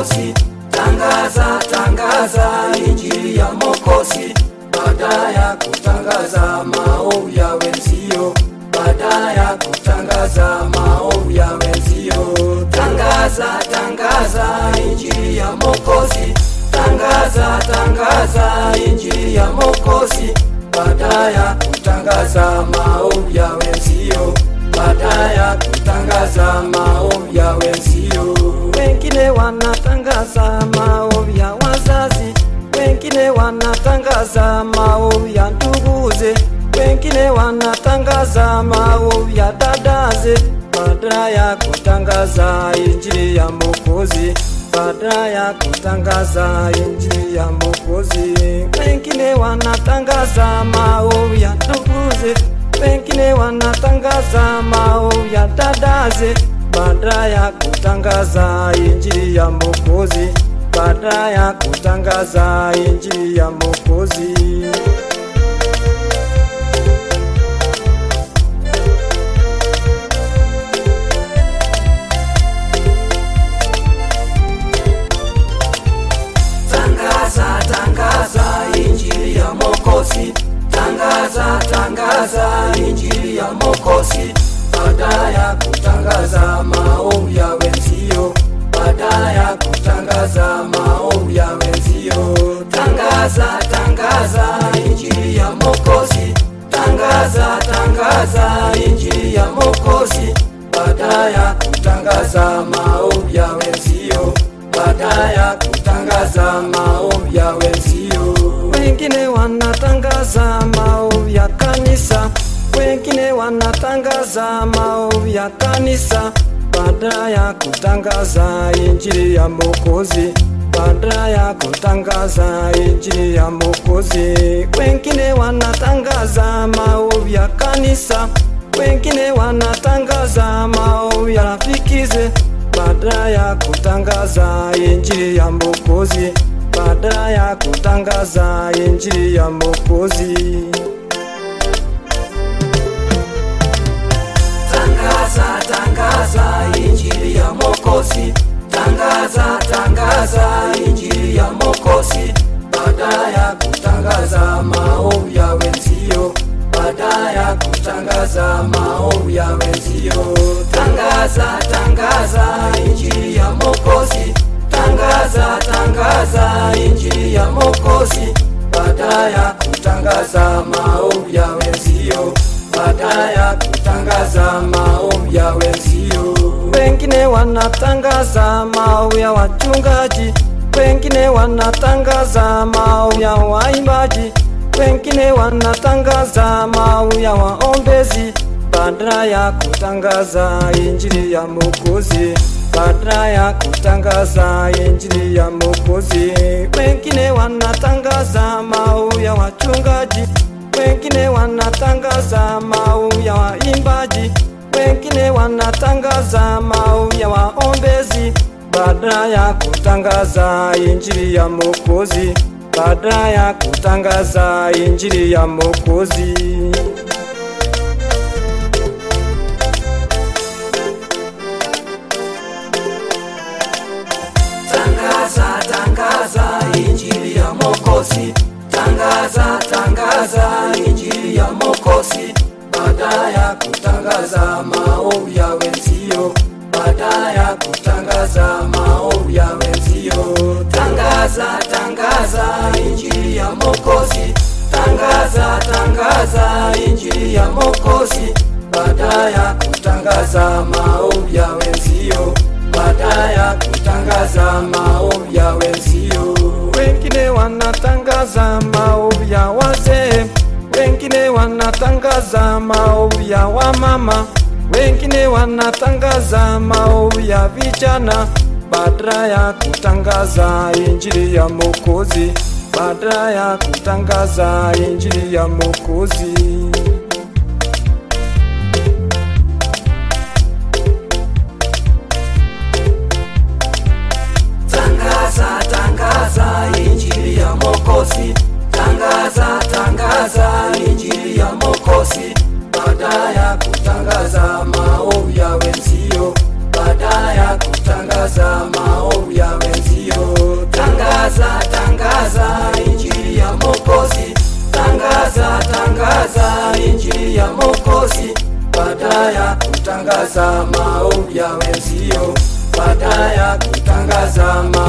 Mwokozi, tangaza tangaza injili ya Mwokozi, baada ya kutangaza maovu ya wenzio, baada ya kutangaza maovu ya wenzio, tangaza tangaza injili ya Mwokozi, tangaza tangaza injili ya Mwokozi, baada ya kutangaza maovu ya wenzio, baada ya kutangaza maovu ya wenzio. Wengine wanatangaza maovu ya wazazi, wengine wanatangaza maovu ya nduguze, wengine wanatangaza maovu ya dadaze, baada ya kutangaza injili ya Mwokozi, baada ya kutangaza injili ya Mwokozi. Wengine wanatangaza maovu ya nduguze, wengine wanatangaza maovu ya dadaze, baada ya kutangaza injili ya Mwokozi, baada ya kutangaza injili ya Mwokozi. Tangaza, tangaza injili ya Mwokozi, tangaza, tangaza injili ya Mwokozi, baada ya kutangaza maovu ya wenzio, baada ya kutangaza maovu ya wenzio, tangaza, tangaza injili ya Mwokozi, tangaza, tangaza injili ya Mwokozi, baada ya kutangaza maovu ya wenzio, baada ya kutangaza maovu ya wenzio. Wengine wanatangaza maovu ya kanisa, wengine wanatangaza maovu ya kanisa, baada ya kutangaza injili ya Mwokozi, baada ya kutangaza injili ya Mwokozi. Wengine wanatangaza maovu ya kanisa, wengine wanatangaza maovu ya rafikize baada ya kutangaza injili ya Mwokozi, baada ya kutangaza injili ya Mwokozi. Tangaza, tangaza injili ya Mwokozi, tangaza, tangaza injili ya Mwokozi, baada ya kutangaza maovu ya wenzio, baada ya kutangaza maovu ya wenzio. Tangaza, tangaza injili ya Mwokozi, tangaza, tangaza injili ya Mwokozi, baada ya kutangaza maovu ya wenzio, baada ya kutangaza maovu ya wenzio. Wengine wanatangaza maovu ya wachungaji, wengine wanatangaza maovu ya waimbaji, wengine wanatangaza maovu ya waombezi, baada ya kutangaza injili ya Mwokozi, baada ya kutangaza injili ya Mwokozi. Wengine wanatangaza maovu ya wachungaji, wengine wanatangaza maovu ya waimbaji, wengine wanatangaza maovu ya waombezi, baada ya kutangaza injili ya Mwokozi, baada ya kutangaza injili ya Mwokozi. Tangaza, tangaza injili ya Mwokozi, tangaza, tangaza injili ya Mwokozi, baada ya kutangaza maovu ya wenzio, baada ya kutangaza maovu ya wenzio. Tangaza, tangaza injili ya Mwokozi, tangaza, tangaza injili ya Mwokozi, baada ya kutangaza maovu ya wenzio, baada ya kutangaza maovu ya wenzio. Wengine wanatangaza maovu ya wazee, wengine wanatangaza maovu ya wamama, wengine wanatangaza maovu ya vijana, baada ya kutangaza injili ya Mwokozi, baada ya kutangaza injili ya Mwokozi. Tangaza, tangaza injili ya Mwokozi, tangaza, tangaza injili ya Mwokozi, baada ya kutangaza maovu ya wenzio, baada ya kutangaza maovu ya wenzio. tangaza injili ya Mwokozi, baada ya kutangaza maombi ya wenzio, baada ya kutangaza ma